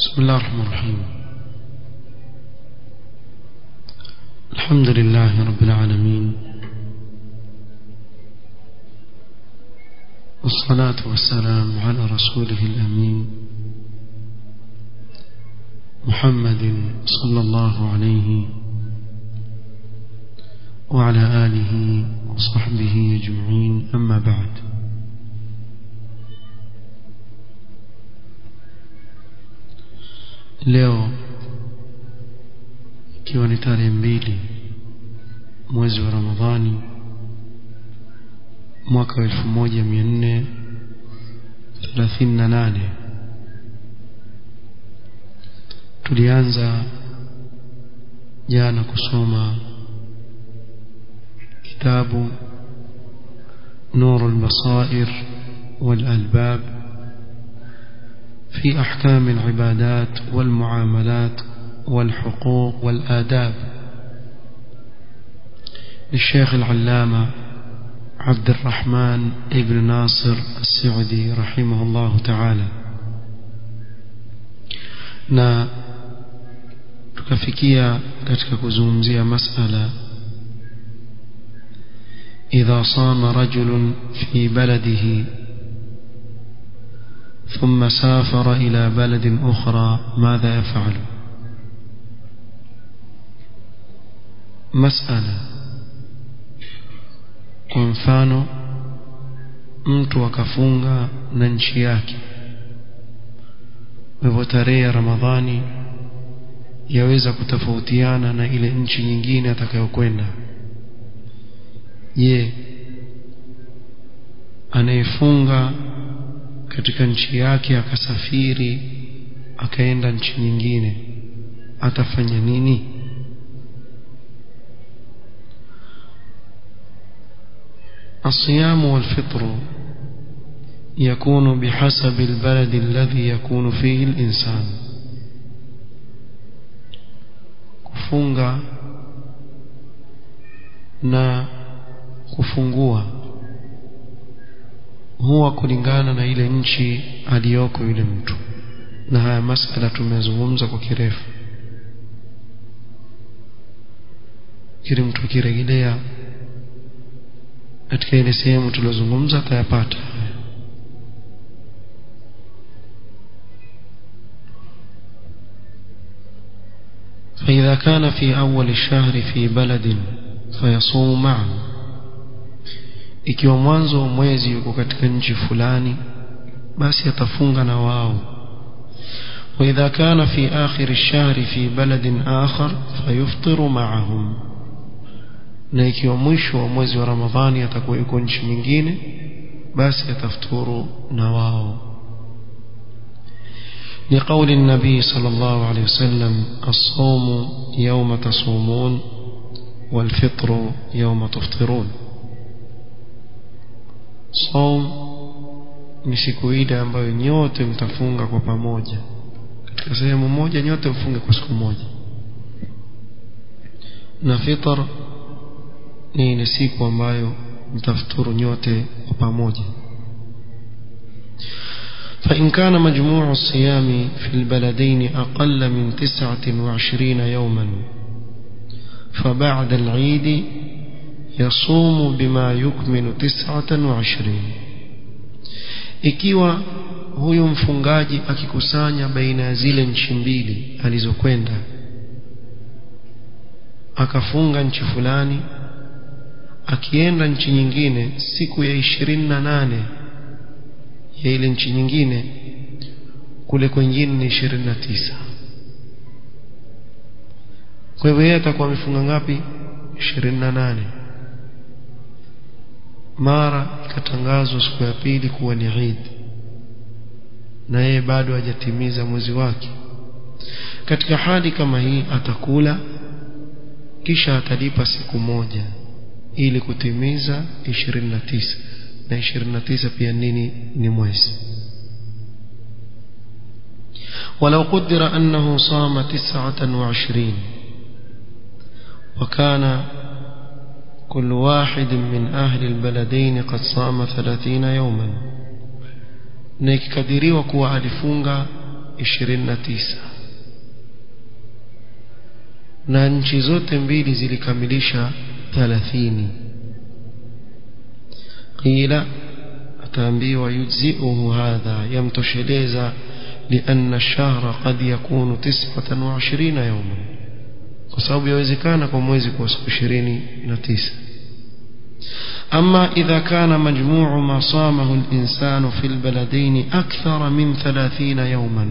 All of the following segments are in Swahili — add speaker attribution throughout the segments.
Speaker 1: بسم الله الرحمن الرحيم الحمد لله رب العالمين والصلاة والسلام على رسوله الأمين محمد صلى الله عليه وعلى آله وصحبه أجمعين أما بعد leo ikiwa ni tarehe mbili mwezi wa ramadhani mwaka wa elfu moja mia nne thelathini na nane tulianza jana kusoma kitabu نور البصائر والألباب في أحكام العبادات والمعاملات والحقوق والآداب للشيخ العلامة عبد الرحمن ابن ناصر السعدي رحمه الله تعالى na tukafikia katika kuzungumzia masala idha sama rajulun fi baladihi ثم سافر إلى بلد أخرى ماذا يفعل مسألة kwa mfano mtu akafunga na nchi yake hivyo tarehe ya ramadhani yaweza kutofautiana na ile nchi nyingine atakayokwenda je anayefunga katika nchi yake akasafiri akaenda nchi nyingine atafanya nini الصيام والفطر يكون بحسب البلد الذي يكون فيه الإنسان kufunga na kufungua huwa kulingana na ile nchi aliyoko yule mtu na haya masala tumezungumza kwa kirefu kile mtu akirejelea katika ile sehemu tuliozungumza atayapata فإذا كان في أول الشهر في بلد فيصوم معه ikiwa mwanzo wa mwezi yuko katika nchi fulani basi atafunga na wao وإذا كان في آخر الشهر في بلد آخر فيفطر معهم na ikiwa mwisho wa mwezi wa Ramadhani atakuwa yuko nchi nyingine basi atafuturu na wao لقول النبي صلى الله عليه وسلم الصوم يوم تصومون والفطر يوم تفطرون صوم ni siku ile ambayo nyote mtafunga kwa pamoja katika sehemu moja nyote mfunge kwa siku moja na fitr ni ile siku ambayo mtafuturu nyote kwa pamoja فإن كان مجموع الصيام في البلدين أقل من تسعة وعشرين يوما فبعد العيد يصوم بما يكمل تسعة وعشرين ikiwa huyu mfungaji akikusanya baina ya zile nchi mbili alizokwenda akafunga nchi fulani akienda nchi nyingine siku ya ishirini na nane ya ile nchi nyingine kule kwengine ni ishirini na tisa kwa hivyo yeye atakuwa amefunga ngapi ishirini na nane mara ikatangazwa siku ya pili kuwa ni Eid na yeye bado hajatimiza mwezi wake katika hali kama hii atakula kisha atalipa siku moja ili kutimiza 29 na 29 pia nini ni mwezi ولو قدر أنه صام تسعة وعشرين وكان كل واحد من أهل البلدين قد صام ثلاثين يوما na ikikadiriwa kuwa alifunga 29 na nchi zote mbili zilikamilisha 30 qila ataambiwa yujziuhu hadha yamtosheleza لأن الشهر قد يكون تسعة وعشرين يوما وصاب يوزكان كموزي كوسك عشرين نتيسة أما إذا كان مجموع ما صامه الإنسان في البلدين أكثر من ثلاثين يوما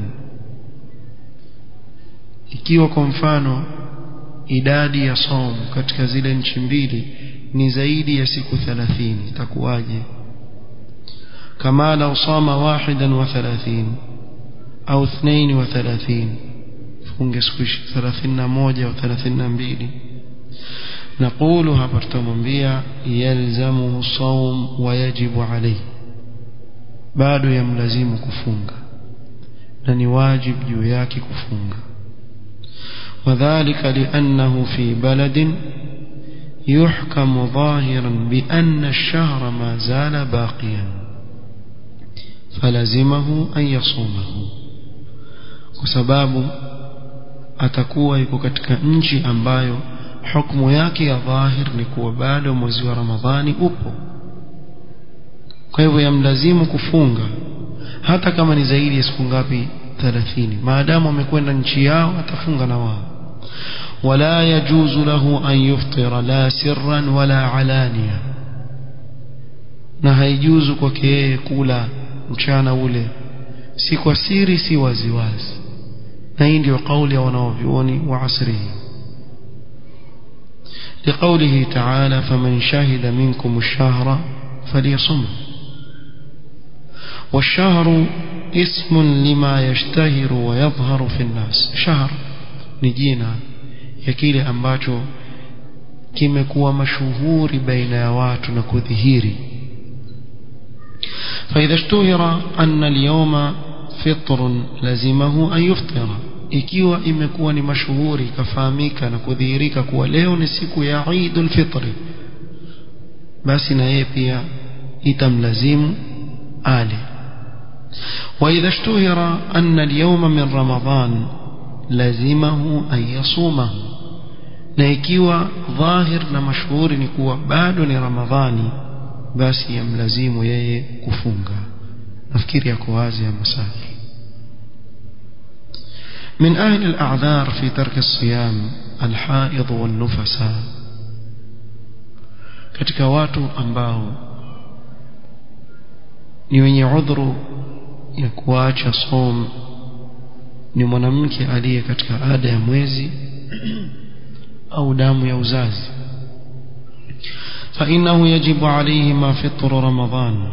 Speaker 1: ikiwa kwa mfano idadi ya som katika zile nchi mbili ni zaidi ya siku 30 itakuwaje kama lau sama wahidan wa 30 au 32 funge siku 31 au 32 نقول hapa tutamwambia yalzamuhu sawm wa yajibu alayhi bado yamlazimu kufunga na ni wajibu juu yake kufunga وذلك لأنه في بلد يحكم ظاهرا بأن الشهر ما زال باقيا فلزمه أن يصومه وسباب atakuwa yuko katika nchi ambayo hukumu yake ya dhahir ni kuwa bado mwezi wa Ramadhani upo kwa hivyo yamlazimu kufunga hata kama ni zaidi ya siku ngapi 30 maadamu amekwenda nchi yao atafunga na wao wala yajuzu lahu an yuftira la sirran wala alania na haijuzu kwake yeye kula mchana ule si kwa siri si waziwazi na hii ndio kauli ya wanaovyuoni wa asrihi لقوله تعالى فمن شهد منكم الشهر فليصمه والشهر اسم لما يشتهر ويظهر في الناس شهر نجينا يكيل ambacho kimekuwa mashuhuri baina ya watu na kudhihiri فإذا اشتهر أن اليوم فطر لزمه أن يفطر ikiwa imekuwa ni mashuhuri ikafahamika na kudhihirika kuwa leo ni siku ya Eidul Fitri basi na yeye pia itamlazimu ale وإذا اشتهر أن اليوم من رمضان لزمه أن يصومه na ikiwa dhahir na mashuhuri ni kuwa bado ni ramadhani basi yamlazimu yeye kufunga nafikiri yako wazi ya masali من أهل الأعذار في ترك الصيام الحائض والنفساء katika watu ambao ni wenye udhuru ya kuacha som ni mwanamke aliye katika ada ya mwezi au damu ya uzazi فإنه يجب عليهما فطر رمضان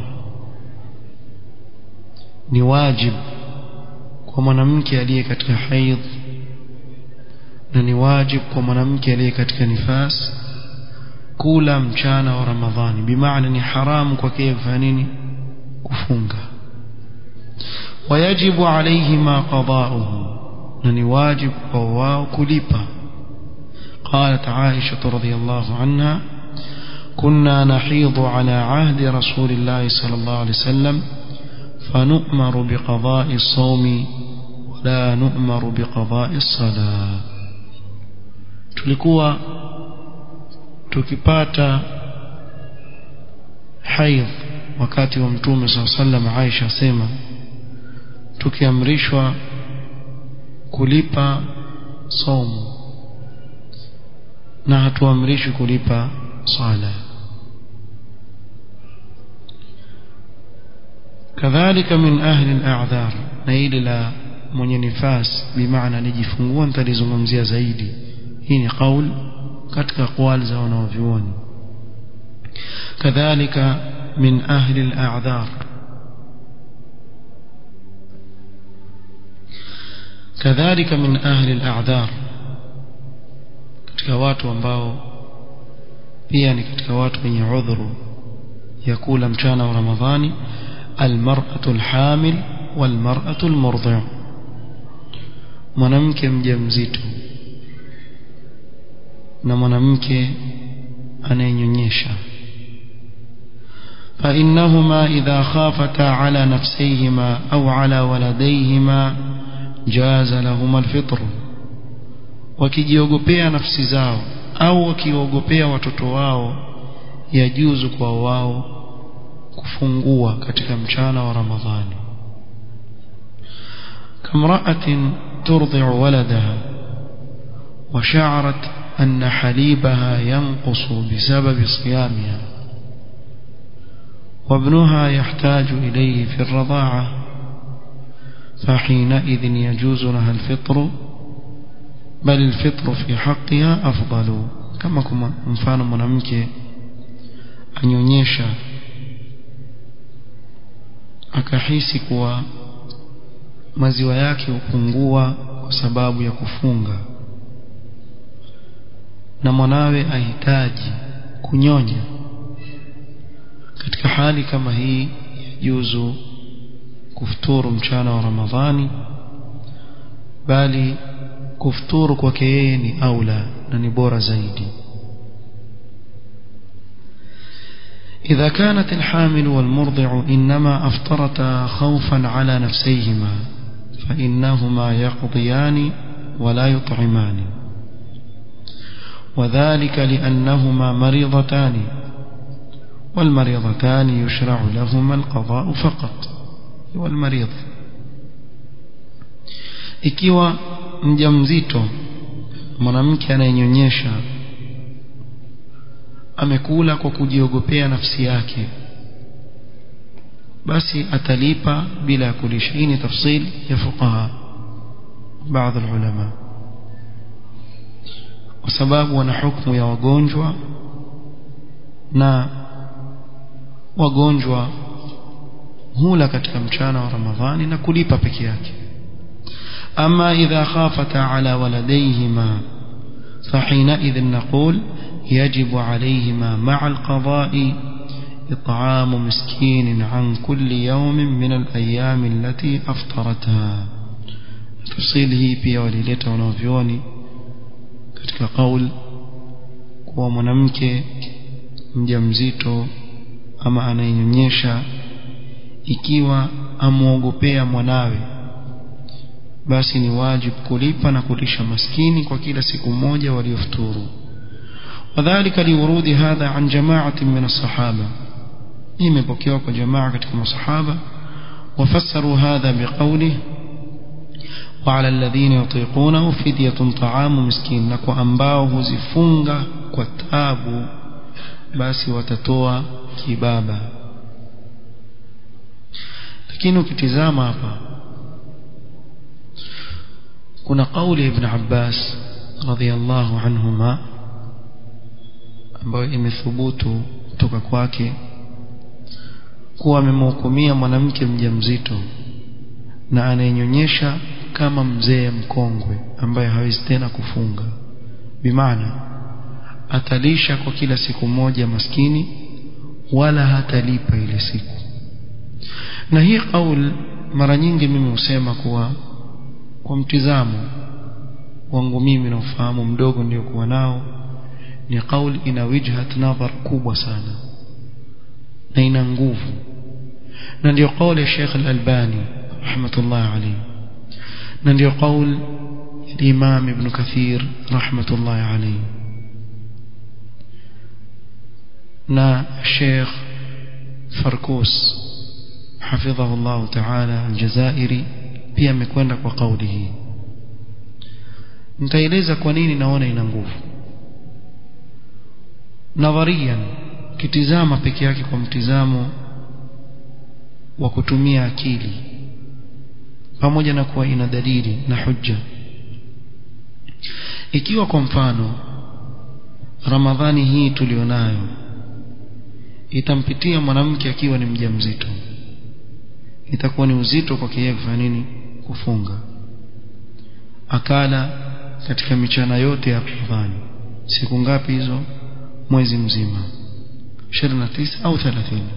Speaker 1: ni wajib kwa mwanamke aliye katika haidh na ni wajib kwa mwanamke aliye katika nifas kula mchana wa ramadhani bimaana ni haramu kwake kufanya nini kufunga wayajibu alaihima qada'uhu na ni wajib kwa wao kulipa قالت عائشة رضي الله عنها كنا نحيض على عهد رسول الله صلى الله عليه وسلم فنؤمر بقضاء الصوم ولا نؤمر بقضاء الصلاة tulikuwa tukipata haidh wakati wa mtume saa sallam Aisha asema tukiamrishwa kulipa somo na hatuamrishwi kulipa sala كذلك من أهل الأعذار نيل لا mwenye nifas bimaana nijifungua nitalizungumzia zaidi hii ni qaul katika qawl za wanaovyuoni kadhalika min ahli al-a'dhar kadhalika min ahli al-a'dhar katika watu ambao pia ni katika watu wenye udhuru ya kula mchana wa Ramadhani almar'atu alhamil walmar'atu almurdi' mwanamke mjamzito na mwanamke anayenyonyesha فإنهما إذا خافتا على نفسيهما أو على ولديهما jaza lahum alfitr wakijiogopea nafsi zao au wakiogopea watoto wao yajuzu kwa wao kufungua katika mchana wa ramadhani kamra'atin turdi'u waladaha وشعرت أن حليبها ينقص بسبب صيامها وابنها يحتاج إليه في الرضاعة فحينئذ يجوز لها الفطر بل الفطر في حقها أفضل كما كما mfano mwanamke anyonyesha akahisi kuwa maziwa yake hupungua kwa sababu ya kufunga na mwanawe ahitaji kunyonya katika hali kama hii yajuzu kufuturu mchana wa Ramadhani bali kufuturu kwake yeye ni aula na ni bora zaidi إذا كانت الحامل والمرضع إنما أفطرتا خوفا على نفسيهما فإنهما يقضيان ولا يطعمان وذلك لأنهما مريضتان والمريضتان يشرع لهما القضاء فقط والمريض ikiwa mjamzito mwanamke anayenyonyesha amekula kwa kujiogopea nafsi yake basi atalipa bila ya kulisha hii ni tafsil ya fuqaha baadhi ulama kwa sababu wana hukumu ya wagonjwa na wagonjwa hula katika mchana wa Ramadhani na kulipa peke yake ama idha khafata ala waladayhima فحينئذ نقول يجب عليهما مع القضاء إطعام مسكين عن كل يوم من الأيام التي أفطرتها تفصيله pia walileta wanavyoni katika kaul kuwa mwanamke mjamzito ama anayenyonyesha ikiwa amuogopea mwanawe basi ni wajibu kulipa na kulisha maskini kwa kila siku moja waliofuturu wadhālika liwurudi hadha an jama'atin min as-sahaba imepokewa kwa jamaa katika masahaba wafassaru hadha biqawlihi وعلى الذين يطيقونه فدية طعام مسكين نكو ambao huzifunga kwa tabu basi watatoa kibaba lakini ukitizama hapa kuna kauli ibn Abbas radhiyallahu anhuma ambayo imethubutu kutoka kwake kuwa amemhukumia mwanamke mjamzito na anayenyonyesha kama mzee mkongwe ambaye hawezi tena kufunga bimaana atalisha kwa kila siku moja maskini wala hatalipa ile siku na hii kaul mara nyingi mimi husema kuwa kwa mtizamo wangu mimi na ufahamu mdogo ndio kuwa nao ni kauli ina wijhat nadhar kubwa sana na ina nguvu na ndio kauli ya Sheikh Al-Albani rahmatullah alayhi na ndio kauli Imam Ibn Kathir rahmatullah alayhi na Sheikh Farkus حفظه الله تعالى الجزائري pia amekwenda kwa kauli hii nitaeleza kwa nini naona ina nguvu nadharian kitizama peke yake kwa mtizamo wa kutumia akili pamoja na kuwa ina dalili na hujja ikiwa kwa mfano ramadhani hii tulionayo itampitia mwanamke akiwa ni mjamzito itakuwa ni uzito kwake yeye kufanya nini kufunga akala katika michana yote ya Ramadhani siku ngapi hizo mwezi mzima 29 au 30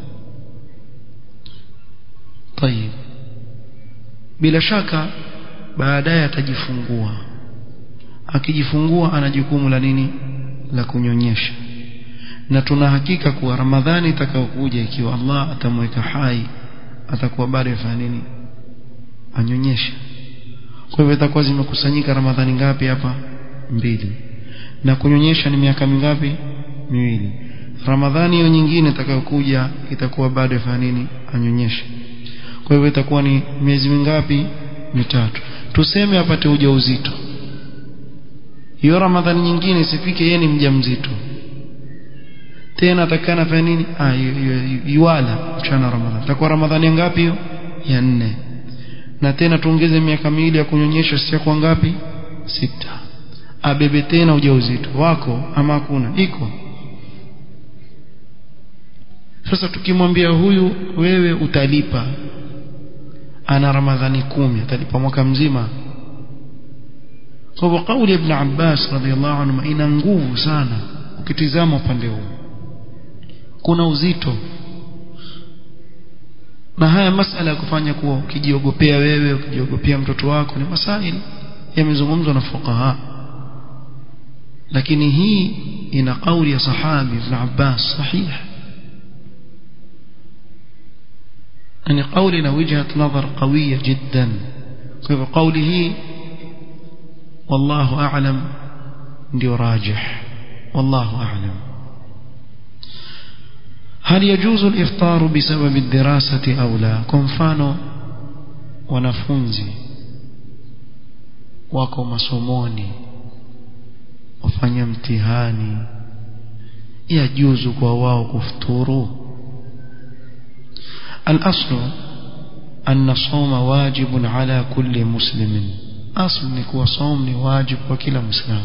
Speaker 1: طيب bila shaka baadaye atajifungua akijifungua ana jukumu la nini la kunyonyesha na tuna hakika kuwa Ramadhani itakayokuja ikiwa Allah atamweka hai atakuwa bado yafanya nini anyonyesha kwa hivyo itakuwa zimekusanyika ramadhani ngapi hapa mbili na kunyonyesha ni miaka mingapi miwili ramadhani hiyo nyingine itakayokuja itakuwa bado yafanya nini anyonyeshe kwa hivyo itakuwa ni miezi mingapi mitatu tuseme apate ujauzito hiyo ramadhani nyingine isifike yeye ni mjamzito tena atakana fanya nini ah yuwala mchana ramadhani itakuwa ramadhani ngapi hiyo ya nne na tena tuongeze miaka miwili ya kunyonyesha si kwa ngapi sita abebe tena ujauzito wako ama hakuna iko sasa tukimwambia huyu wewe utalipa ana ramadhani kumi atalipa mwaka mzima kwa hivyo kauli ibn Abbas radhiallahu anhu ina nguvu sana ukitizama upande huu kuna uzito na haya masala ya kufanya kuwa ukijiogopea wewe ukijiogopea mtoto wako ni masaili yamezungumzwa na fuqaha lakini hii ina kauli ya sahabi ibn Abbas sahih يعني قولنا وجهة نظر قوية جدا كيف قوله والله أعلم ndio راجح والله أعلم هل يجوز الإفطار بسبب الدراسة أو لا كمفانو wanafunzi wako masomoni wafanya mtihani yajuzu kwa wao kufuturu الأصل أن الصوم واجب على كل مسلم أصل نكو صوم واجب وكلا مسلم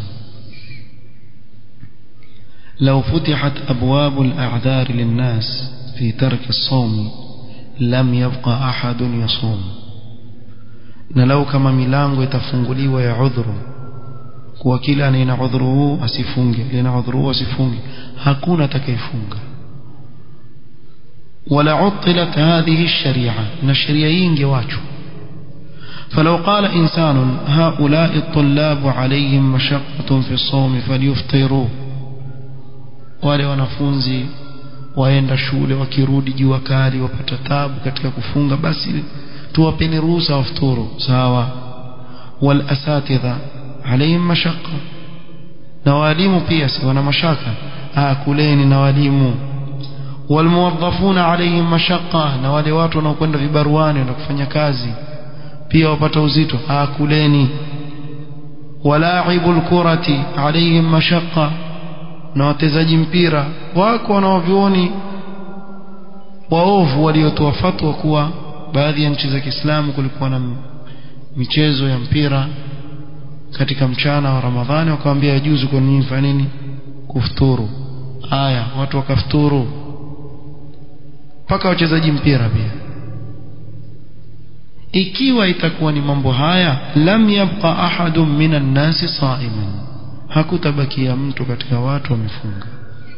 Speaker 1: لو فتحت أبواب الأعذار للناس في ترك الصوم لم يبقى أحد يصوم نلو كما ميلانغو يتفنغلي ويعذر kuwa kila anayena udhuru huu asifunge lina udhuru huu asifunge hakuna atakayefunga ولا عطلت هذه الشريعة من الشريعة ينجواجه فلو قال إنسان هؤلاء الطلاب عليهم مشقة في الصوم فليفطروا wale wanafunzi waenda shule wakirudi jua kali wapata tabu katika kufunga basi tuwapeni ruhusa wafuturu sawa wal asatidha alayhim mashaqqa na walimu pia si wana mashaka ah kuleni na walimu walmuwaddafuna alayhim mashaqqa na wale watu wanaokwenda vibaruani na kufanya kazi pia wapata uzito ah kuleni walaibul kurati alayhim mashaqqa na watezaji mpira wako wanaovioni waovu waliotoa fatwa kuwa baadhi ya nchi za Kiislamu kulikuwa na michezo ya mpira katika mchana wa Ramadhani wakawaambia yajuzu kwa nini fanya nini kufuturu haya watu wakafuturu mpaka wachezaji mpira pia ikiwa itakuwa ni mambo haya lam yabqa ahadun minan nasi sa'iman hakutabakia mtu katika watu wamefunga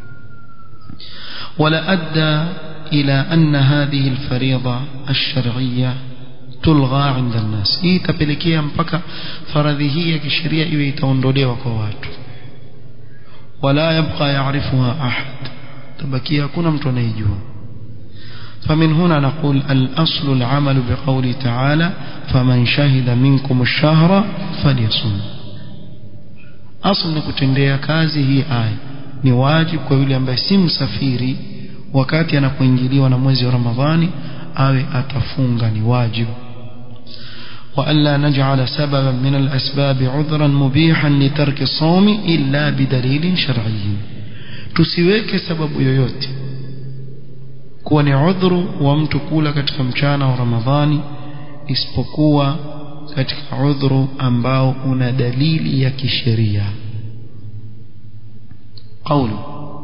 Speaker 1: wala adda ila anna hadhihi alfariida alshar'iyya tulgha 'inda an-nas hii itapelekea mpaka faradhi hii ya kisheria iwe itaondolewa kwa watu wala yabqa ya'rifuha ahad tabakia hakuna mtu anayejua فمن هنا نقول الأصل العمل بقوله تعالى فمن شهد منكم الشهر فليصم أصل نكتندea kazi hii aya ni wajibu kwa yule ambaye si msafiri wakati anapoingiliwa na mwezi wa Ramadhani awe atafunga ni wajibu وألا نجعل سببا من الأسباب عذرا مبيحا لترك الصوم إلا بدليل شرعي tusiweke sababu yoyote kuwa ni udhuru wa mtu kula katika mchana wa Ramadhani isipokuwa katika udhuru ambao una dalili ya kisheria قوله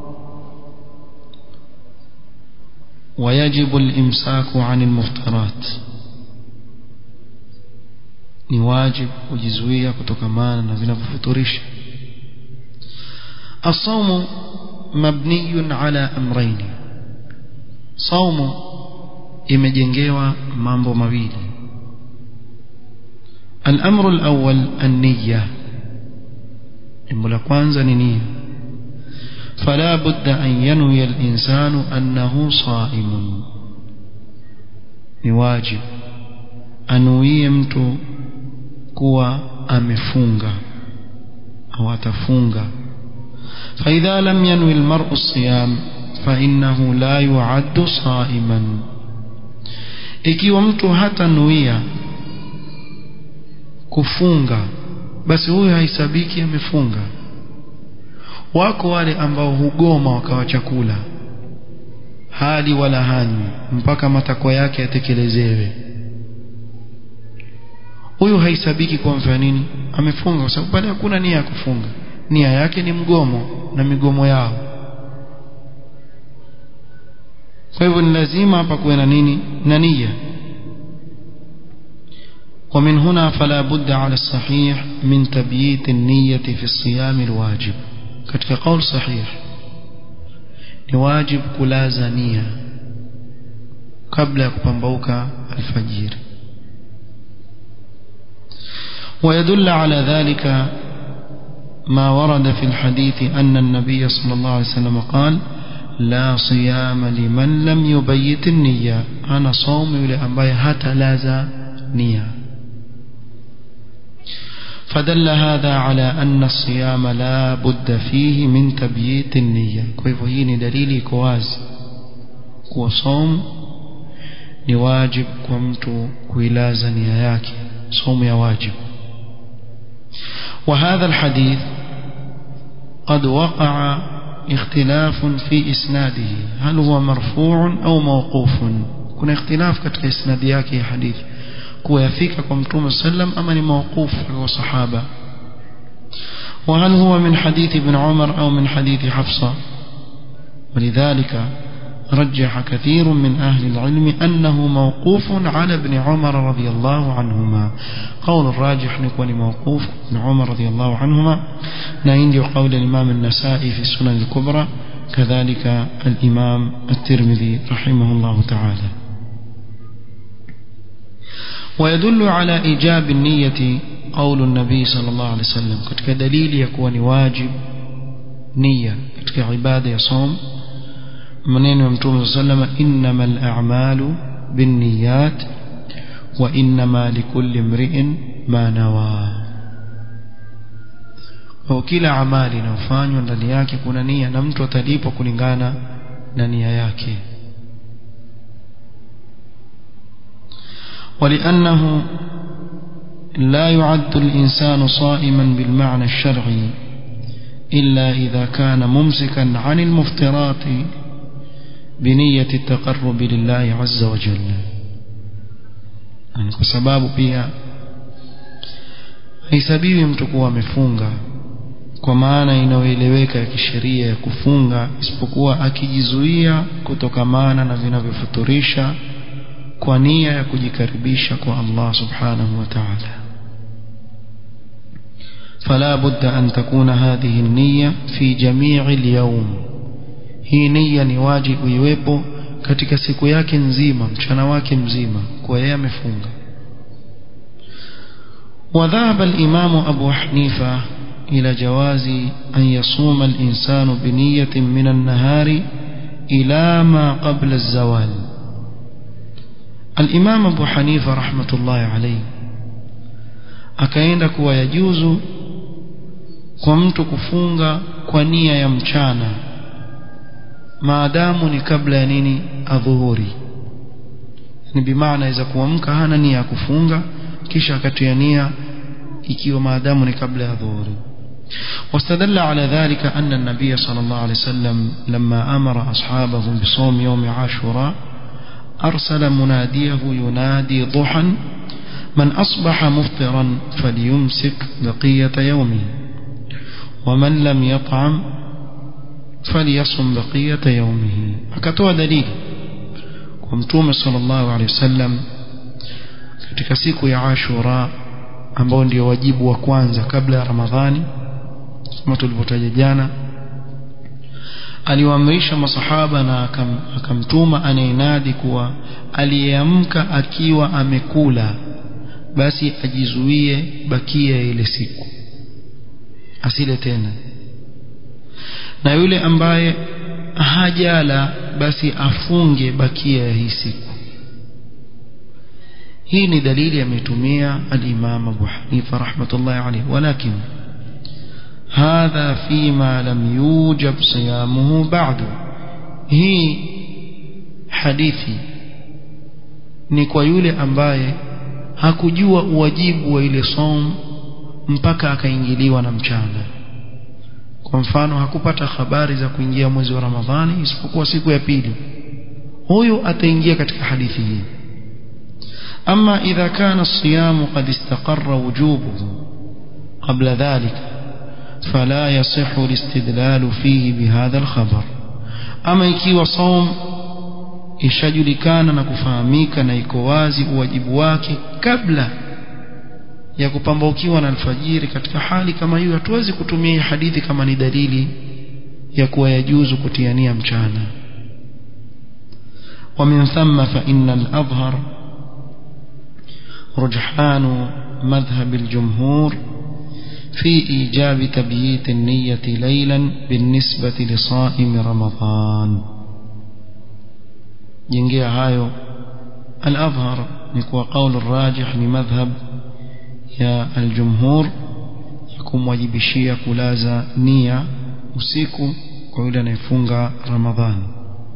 Speaker 1: ويجب الإمساك عن المفطرات ni wajib kujizuia kutokamana na vinavyofuturisha الصوم مبني على أمرين صوم imejengewa mambo mawili الأمر الأول النية jambo la kwanza ni nia فلا بد أن ينوي الإنسان أنه صائم ni wajib anuie mtu kuwa amefunga au atafunga فإذا لم ينوي المرء الصيام فإنه لا يعد صائما ikiwa mtu hatanuia kufunga basi huyo haisabiki amefunga wako wale ambao hugoma wakawa chakula hali wala hanywi mpaka matakwa yake yatekelezewe huyu haisabiki kwa mfano nini amefunga kwa sababu pale hakuna nia ya kufunga nia yake ni mgomo na migomo yao kwa hivyo ni lazima hapa kuwe na nini na nia ومن هنا فلا بد على الصحيح من تبييت النية في الصيام الواجب katika قول صحيح ni wajib kulaza nia kabla ya kupambauka alfajiri ويدل على ذلك ما ورد في الحديث أن النبي صلى الله عليه وسلم قال لا صيام لمن لم يبيت النية أنا صوم لأنبي حتى لاز نية فدل هذا على أن الصيام لا بد فيه من تبييت النية كيف هي دليل كواز وصوم نواجب كمت كويلاز نياك صوم يواجب وهذا الحديث قد وقع اختلاف في إسناده هل هو مرفوع أو موقوف كنا اختلاف كتك إسناد yake حديث kuyafika kwa mtume sallam ama ni mawqufu kwa sahaba وهل هو من حديث ابن عمر أو من حديث حفصة ولذلك رجح كثير من أهل العلم أنه موقوف على ابن عمر رضي الله عنهما قول الراجح يكون موقوف ابن عمر رضي الله عنهما نعندي قول الإمام النسائي في السنن الكبرى كذلك الإمام الترمذي رحمه الله تعالى ويدل على إيجاب النية قول النبي صلى الله عليه وسلم كتك دليل يكون واجب نية كتك عبادة يصوم منين يمتوم صلى الله عليه وسلم إنما الأعمال بالنيات وإنما لكل امرئ ما نوى kwa kila amali inayofanywa ndani yake kuna nia na mtu atalipwa kulingana na nia yake ولأنه لا يعد الإنسان صائما بالمعنى الشرعي إلا إذا كان ممسكا عن المفترات بنية التقرب لله عز وجل يعني كسباب pia haisabiwi mtu kuwa amefunga kwa maana inayoeleweka ya kisheria ya kufunga isipokuwa akijizuia kutokamana na vinavyofuturisha kwa nia ya kujikaribisha kwa Allah subhanahu wa ta'ala فلا بد أن تكون هذه النية في جميع اليوم hii nia ni wajibu iwepo katika siku yake nzima mchana wake mzima kwa yeye amefunga وذهب الإمام أبو حنيفة إلى جواز أن يصوم الإنسان بنية من النهار إلى ما قبل الزوال الإمام أبو حنيفة رحمة الله عليه akaenda kuwa yajuzu kwa mtu kufunga kwa nia ya mchana maadamu ni kabla ya nini adhuhuri ni bimaana iza kuamka hana nia ya kufunga kisha akatia nia ikiwa maadamu ni kabla ya dhuhuri واستدل على ذلك أن النبي صلى الله عليه وسلم لما أمر أصحابه بصوم يوم عاشوراء أرسل مناديه ينادي ضحى من أصبح مفطرا فليمسك بقية يومه ومن لم يطعم فليصم بقية يومه akatoa dalili kwa mtume sallallahu alaihi wasallam katika siku ya Ashura ambao ndio wajibu wa kwanza kabla ya Ramadhani kama tulivyotaja jana aliwaamrisha masahaba na akam, akamtuma anayenadi kuwa aliyeamka akiwa amekula basi ajizuie bakia ile siku asile tena na yule ambaye hajala basi afunge bakia ya hii siku hii ni dalili ametumia al-Imam Abu Hanifa rahmatullahi alayhi walakin hadha fima lam yujab siyamuhu ba'du hii hadithi ni kwa yule ambaye hakujua uwajibu wa ile som mpaka akaingiliwa na mchana kwa mfano hakupata habari za kuingia mwezi wa Ramadhani isipokuwa siku ya pili huyo ataingia katika hadithi hii ama idha kana الصيام قد استقر وجوبه قبل ذلك فلا يصح الاستدلال فيه بهذا الخبر ama ikiwa saum ishajulikana na kufahamika na iko wazi uwajibu wake kabla ya kupambaukiwa na alfajiri katika hali kama hiyo hatuwezi kutumia hadithi kama ni dalili ya kuwa yajuzu kutiania mchana ومن ثم فإن الأظهر رجحان مذهب الجمهور في إيجاب تبييت النية ليلا بالنسبة لصائم رمضان جنجي هايو الأظهر نكوى قول الراجح لمذهب يا الجمهور يكون واجبشية كلازا نية usiku kwa yule anayefunga ramadhani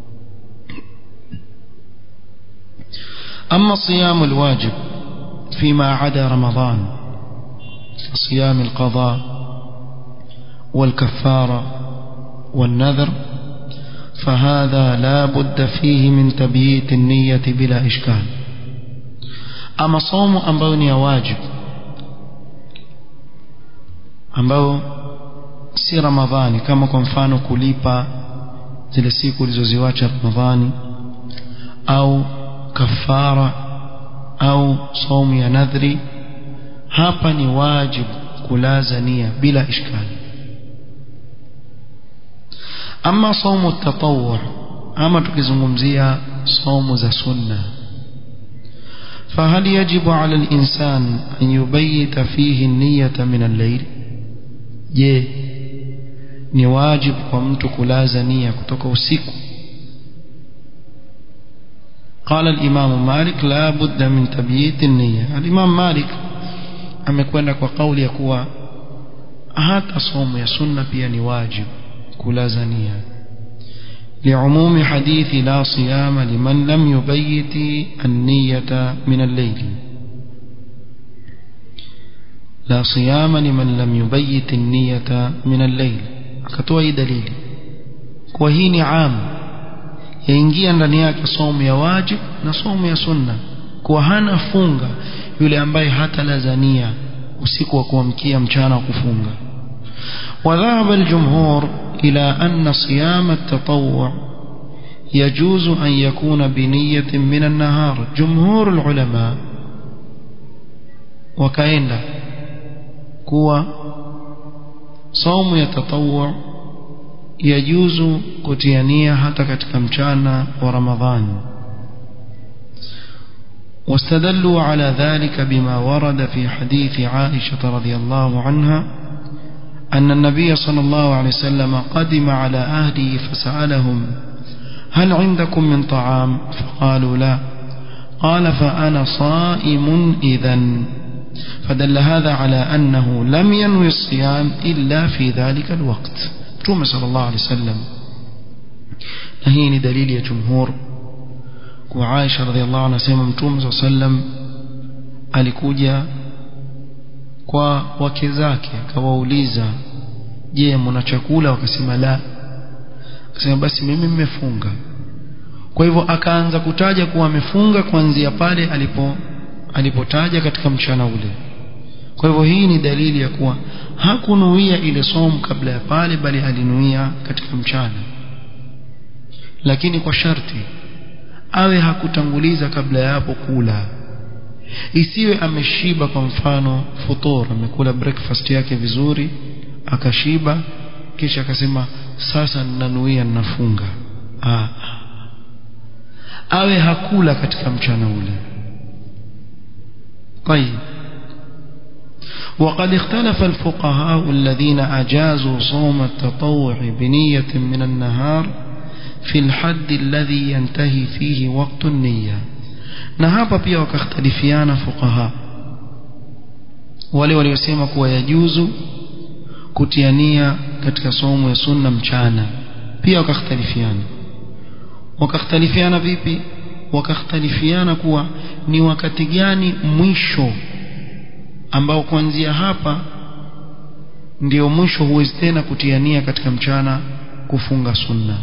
Speaker 1: أما الصيام الواجب فيما عدا رمضان صيام القضاء والكفارة والنذر فهذا لا بد فيه من تبييت النية بلا إشكال أما صوم أمبوني واجب ambao si ramadhani kama kwa mfano kulipa zile siku ulizoziwacha ramadhani au kafara au saumu ya nadhri hapa ni wajibu kulaza nia bila ishkali ama saumu tatawwu ama tukizungumzia saumu za sunna فهل يجب على الإنسان أن يبيت فيه النية من الليل je ni wajibu kwa mtu kulaza nia kutoka usiku قال الإمام مالك لا بد من تبييت النية الإمام مالك amekwenda kwa kauli ya kuwa hata somo ya sunna pia ni wajibu kulaza nia لعموم حديث لا صيام لمن لم يبيت النية من الليل لا صيام لمن لم يبيت النية من الليل akatoa hii dalili kwa hii ni am yaingia ndani yake somo ya wajib na somo ya sunna kwa hana funga yule ambaye hata lazania usiku wa kuamkia mchana wa kufunga وذهب الجمهور إلى أن صيام التطوع يجوز أن يكون بنية من النهار جمهور العلماء وكأن كوا صوم يتطوع يجوز كتيانية حتى كتكمشانا ورمضان واستدلوا على ذلك بما ورد في حديث عائشة رضي الله عنها أن النبي صلى الله عليه وسلم قدم على أهله فسألهم هل عندكم من طعام فقالوا لا قال فأنا صائم إذا فدل هذا على أنه لم ينوي الصيام إلا في ذلك الوقت توم صلى الله عليه وسلم هي دليل يا جمهور وعائشة رضي الله عنها سيما متوم صلى الله عليه وسلم alikuja kwa wake zake akawauliza je mna chakula wakasema la akasema basi mimi mmefunga kwa hivyo akaanza kutaja kuwa amefunga kuanzia pale alipo alipotaja katika mchana ule kwa hivyo hii ni dalili ya kuwa hakunuia ile somu kabla ya pale bali alinuia katika mchana lakini kwa sharti awe hakutanguliza kabla ya hapo kula isiwe ameshiba kwa mfano futur amekula breakfast yake vizuri akashiba kisha akasema sasa ninanuia ninafunga ah. awe hakula katika mchana ule طيب وقد اختلف الفقهاء الذين أجازوا صوم التطوع بنية من النهار في الحد الذي ينتهي فيه وقت النية na hapa pia wakakhtalifiana fuqaha wale waliosema kuwa yajuzu kutiania katika somo ya sunna mchana pia wakakhtalifiana wakakhtalifiana vipi wakakhtalifiana kuwa ni wakati gani mwisho ambao kuanzia hapa ndio mwisho huwezi tena kutiania katika mchana kufunga sunna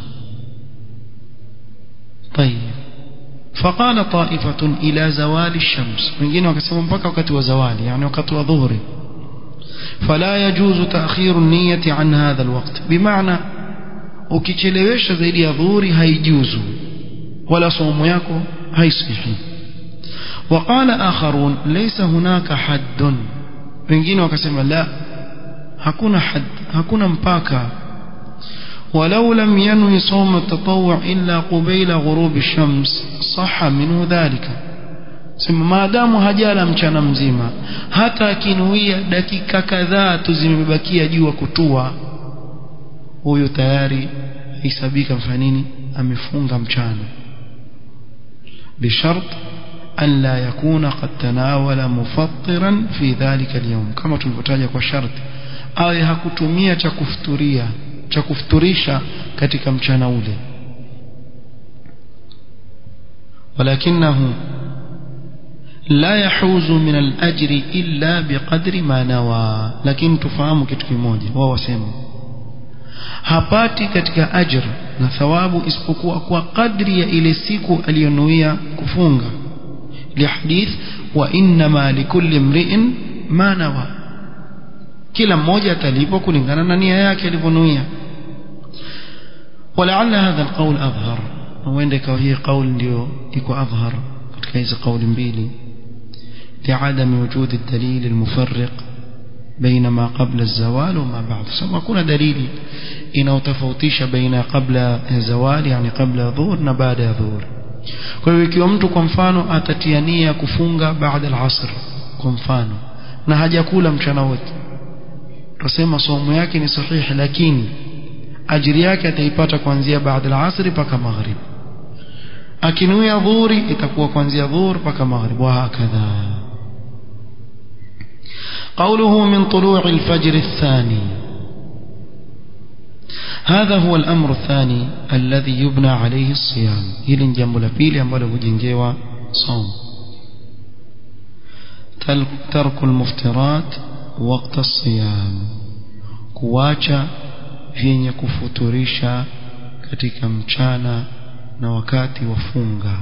Speaker 1: طيب فقال طائفة إلى زوال الشمس wengine wakasema mpaka wakati wa zawali yani wakati wa dhuhuri فلا يجوز تأخير النية عن هذا الوقت بمعنى ukichelewesha zaidi ya dhuhuri haijuzu wala somo yako haisihi وقال آخرون ليس هناك حد wengine wakasema la hakuna had hakuna mpaka ولو لم ينوي صوم التطوع إلا قبيل غروب الشمس صح منه ذلك sema maadamu hajala mchana mzima hata akinuia dakika kadhaa tu zimebakia jua kutua huyo tayari hisabika mfanya nini amefunga mchana bishart an la yakuna qad tanawala mufattiran fi dhalika alyawm kama tulivyotaja kwa sharti awe hakutumia cha kufuturia cha kufuturisha katika mchana ule walakinahu la yahuzu min al-ajri illa biqadri ma nawa lakini tufahamu kitu kimoja wao wasema hapati katika ajr na thawabu isipokuwa kwa kadri ya ile siku aliyonuia kufunga lihadith wa inma likulli mri'in ma nawa kila mmoja atalipwa kulingana na nia yake alivyonuia ولعل هذا القول أظهر وعندك هي قول ndio iko أظهر katika hizo kauli mbili لعدم وجود الدليل المفرق بين ما قبل الزوال وما بعد سما كنا دليل inaotofautisha baina kabla ya zawali yani kabla ya dhuhur na baada ya dhuhur kwa hiyo ikiwa mtu kwa mfano atatiania kufunga baada al-asr kwa mfano na hajakula mchana wote tusema somo yake ni sahihi lakini ajiri yake ataipata kuanzia baada al-asr mpaka maghrib akinuia dhuhuri itakuwa kuanzia dhuhur mpaka maghrib wa hakadha قوله من طلوع الفجر الثاني هذا هو الأمر الثاني الذي يبنى عليه الصيام هل جنب لبيل ambalo hujengewa صوم ترك المفترات وقت الصيام kuacha vyenye kufuturisha katika mchana na wakati wa funga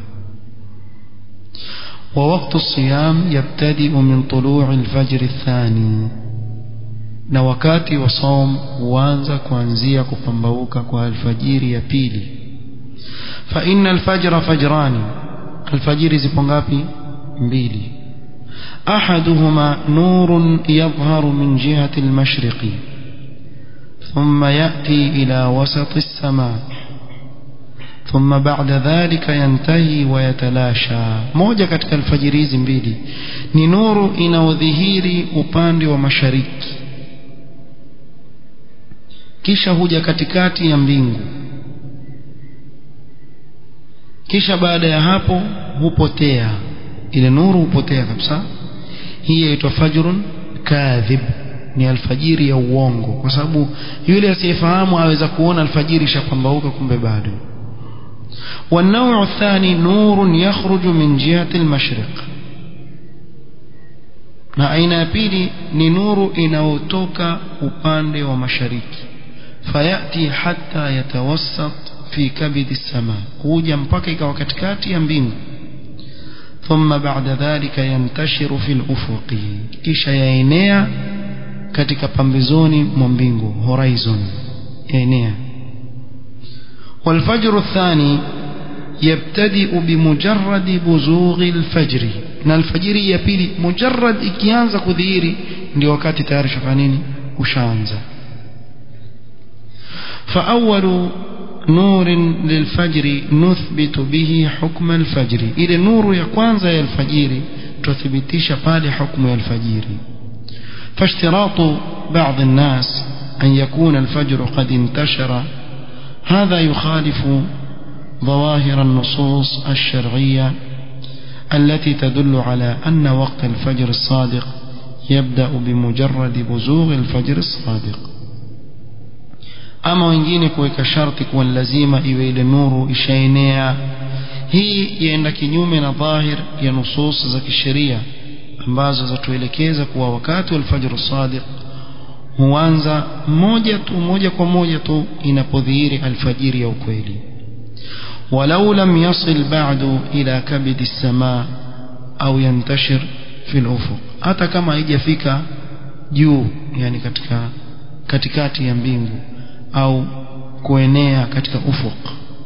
Speaker 1: ووقت الصيام يبتدئ من طلوع الفجر الثاني na wakati wa saum huanza kuanzia kupambauka kwa alfajiri ya pili fa inna alfajra fajrani alfajiri zipo ngapi mbili ahaduhuma nurun yadhharu min jihati almashriqi thumma yati ila wasati as-samaa ثم بعد ذلك ينتهي ويتلاشى moja katika alfajiri hizi mbili ni nuru inaodhihiri upande wa mashariki kisha huja katikati ya mbingu kisha baada ya hapo hupotea ile nuru hupotea kabisa hii inaitwa fajrun kadhib ni alfajiri ya uongo kwa sababu yule asiyefahamu aweza kuona alfajiri ishapambauka kumbe bado والنوع الثاني نور يخرج من جهة المشرق na aina ya pili ni nuru inayotoka upande wa mashariki fayati hatta yatawassat fi kabidi sama huja mpaka ikawa katikati ya mbingu thumma ba'da dhalika yantashiru fil ufuqi kisha yaenea katika pambezoni mwa mbingu horizon yaenea والفجر الثاني يبتدئ بمجرد بزوغ الفجر na alfajiri ya pili mujarrad ikianza kudhihiri ndio wakati tayari shafanya nini ushaanza فأول نور للفجر نثبت به حكم الفجر ile nuru ya kwanza ya alfajiri tuthibitisha pale hukumu ya alfajiri فاشتراط بعض الناس أن يكون الفجر قد انتشر هذا يخالف ظواهر النصوص الشرعية التي تدل على أن وقت الفجر الصادق يبدأ بمجرد بزوغ الفجر الصادق ama wengine kuweka sharti kuwa lazima iwe ile nuru ishaenea hii yaenda kinyume na dhahir ya nusus za kisheria ambazo zatuelekeza kuwa wakati wa alfajr sadiq huanza moja tu moja kwa moja tu inapodhihiri alfajiri ya ukweli walau lam yasil ba'du ila kabidi as-samaa au yantashir fi al-ufuq hata kama haijafika juu yani katika katikati ya mbingu au kuenea katika ufuq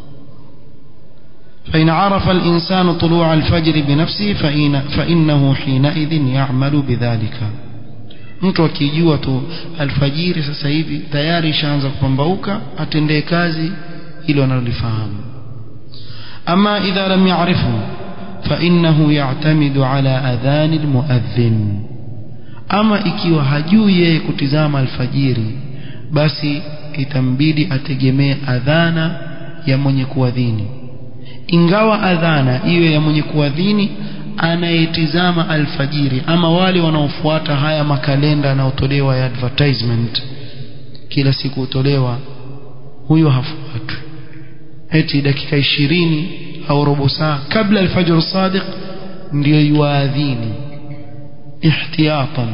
Speaker 1: فإن عرف الإنسان طلوع الفجر بنفسه فإن فإنه حينئذ يعمل بذلك mtu akijua tu alfajiri sasa hivi tayari ishaanza kupambauka atendee kazi hilo analolifahamu ama idha lam ya'rifu fa innahu ya'tamidu ala adhan almuadhdhin ama ikiwa hajui yeye kutizama alfajiri basi itambidi ategemee adhana ya mwenye kuadhini ingawa adhana iwe ya mwenye kuadhini anayetizama alfajiri ama wale wanaofuata haya makalenda yanayotolewa ya advertisement kila siku hutolewa huyo hafuatwi eti dakika ishirini au robo saa kabla alfajr sadiq ndio yuadhini ihtiyatan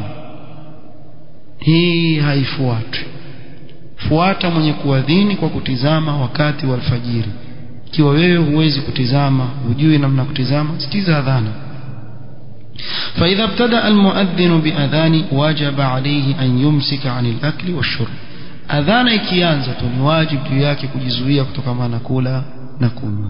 Speaker 1: hii haifuatwi fuata mwenye kuadhini kwa kutizama wakati wa alfajiri ikiwa wewe huwezi kutizama hujui namna kutizama sikiza adhana فإذا ابتدأ المؤذن بأذان وجب عليه أن يمسك عن الأكل والشرب أذان ikianza tu ni wajibu juu yake kujizuia kutokana na kula na kunywa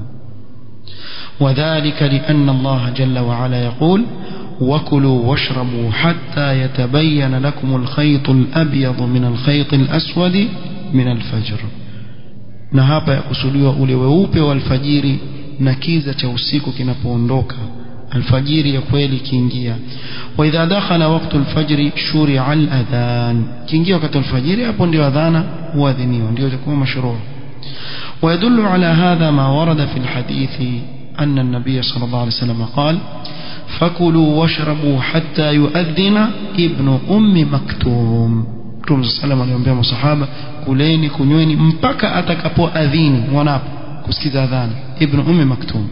Speaker 1: وذلك لأن الله جل وعلا يقول وكلوا واشربوا حتى يتبين لكم الخيط الأبيض من الخيط الأسود من الفجر na hapa yakusudiwa ule weupe wa alfajiri na kiza cha usiku kinapoondoka alfajiri ya kweli kiingia wa idha dakhala waqtu alfajri shuri'a aladhan kiingia wakati alfajiri hapo ndio adhana huadhiniwa ndio itakuwa mashruu ويدل على هذا ما ورد في الحديث أن النبي صلى الله عليه وسلم قال فكلوا واشربوا حتى يؤذن ابن أم مكتوم Mtume sallam aliwaambia masahaba kuleni kunyweni mpaka atakapoadhini wanapo kusikiza adhana ibn ummi maktum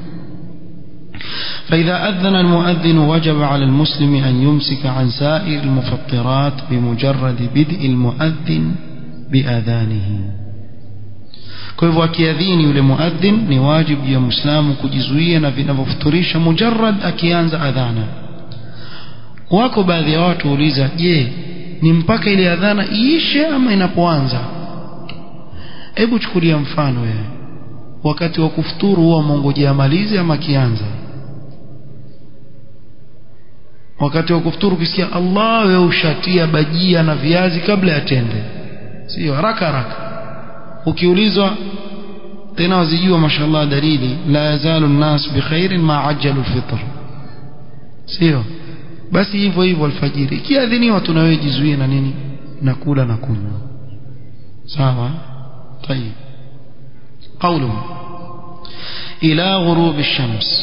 Speaker 1: فإذا أذن المؤذن وجب على المسلم أن يمسك عن سائر المفطرات بمجرد بدء المؤذن بأذانه kwa hivyo akiadhini yule muadhin ni wajibu ya muislamu kujizuia na vinavyofuturisha mujarrad akianza adhana wako baadhi ya watu uliza je ni mpaka ile adhana iishe ama inapoanza hebu chukulia mfano wewe wakati wa kufuturu huwa mwongojea amalize ama kianza wakati wa kufuturu ukisikia Allah wewe ushatia bajia na viazi kabla ya tende sio haraka haraka ukiulizwa tena wazijua mashallah dalili la yazalu nnas bikhairin ma ajjalu alfitr sio basi hivyo hivyo alfajiri ikiadhiniwa tuna wewe jizuie na nini na kula na kunywa sawa طيب قوله إلى غروب الشمس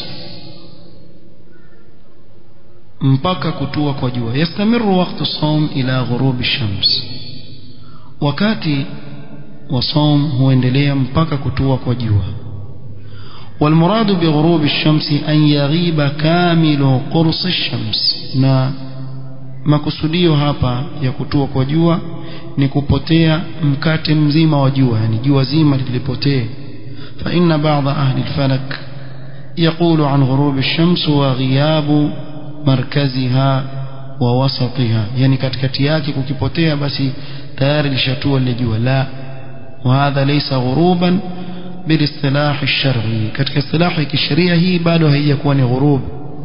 Speaker 1: mpaka kutua kwa jua yastamiru waqtu saum ila ghurubi shams wakati wa saum huendelea mpaka kutua kwa jua والمراد بغروب الشمس أن يغيب كامل قرص الشمس na makusudio hapa ya kutua kwa jua ni kupotea mkate mzima wa jua yani jua zima lilipotee فإن بعض أهل الفلك يقول عن غروب الشمس وغياب مركزها ووسطها يعني katikati yake kukipotea basi tayari lishatua lile jua la وهذا ليس غروبا بالاصطلاح الشرعي katika istilahi kisheria hii bado haijakuwa ni ghurub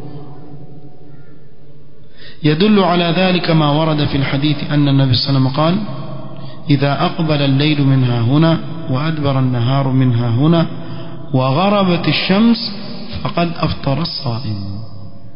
Speaker 1: يدل على ذلك ما ورد في الحديث أن النبي صلى الله عليه وسلم قال إذا أقبل الليل منها هنا وأدبر النهار منها هنا وغربت الشمس فقد أفطر الصائم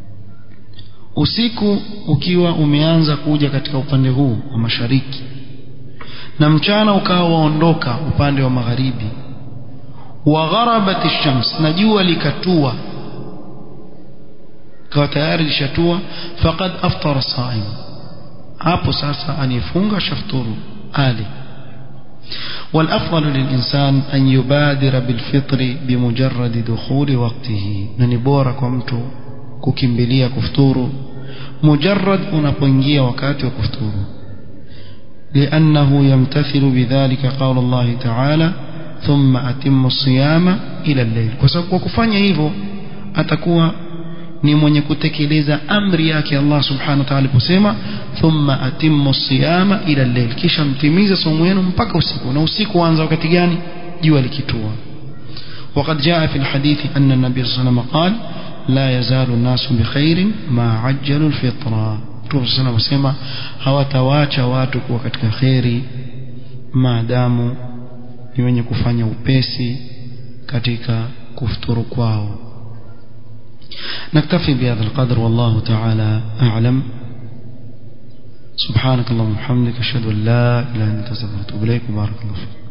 Speaker 1: usiku ukiwa umeanza kuja katika upande huu wa mashariki na mchana ukawa waondoka upande wa magharibi wa gharabat ash-shams na jua likatua kwa tayari lishatua faqad aftara saim hapo sasa anifunga shafturu ali والأفضل للإنسان أن يبادر بالفطر بمجرد دخول وقته ننبورا كمتو ككمبليا كفتورو مجرد unapoingia wakati wa kufuturu لأنه يمتثل بذلك قول الله تعالى ثم أتم الصيام إلى الليل kwa kufanya hivyo atakuwa ni mwenye kutekeleza amri yake Allah subhanahu wa ta'ala aliposema thumma atimmu siyama ila al-layl kisha mtimize somo yenu mpaka usiku na usiku uanza wakati gani jua likitua وقد جاء في الحديث أن النبي صلى الله عليه وسلم قال لا يزال الناس بخير ما عجلوا الفطرة Mtume صلى الله عليه وسلم hawatawaacha watu kuwa katika khairi maadamu ni wenye kufanya upesi katika kufuturu kwao نكتفي بهذا القدر والله تعالى أعلم سبحانك اللهم وبحمدك أشهد أن لا إله إلا أنت أستغفرك وأتوب إليك وبارك الله فيك